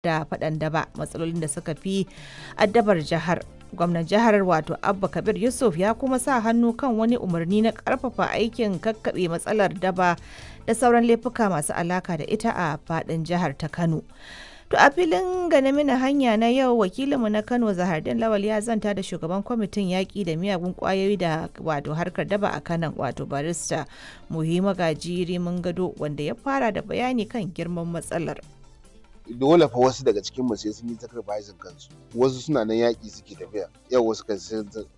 da faɗan daba matsalolin da suka fi addabar jihar gwamnan jihar wato abba kabir yusuf ya kuma sa hannu kan wani umarni na karfafa aikin kakkaɓe matsalar daba da sauran laifuka masu alaka da ita a faɗin jihar ta kano To a filin gane mina hanya na yau wakilinmu na Kano Zahardin Lawal ya zanta da shugaban kwamitin yaƙi da miyagun ƙwayoyi da wato harkar daba a kanan wato barista Muhimma Gajiri mun gado wanda ya fara da bayani kan girman matsalar. dole fa wasu daga cikin mu sai sun yi sacrificing kansu wasu suna nan yaƙi suke tafiya yau wasu kan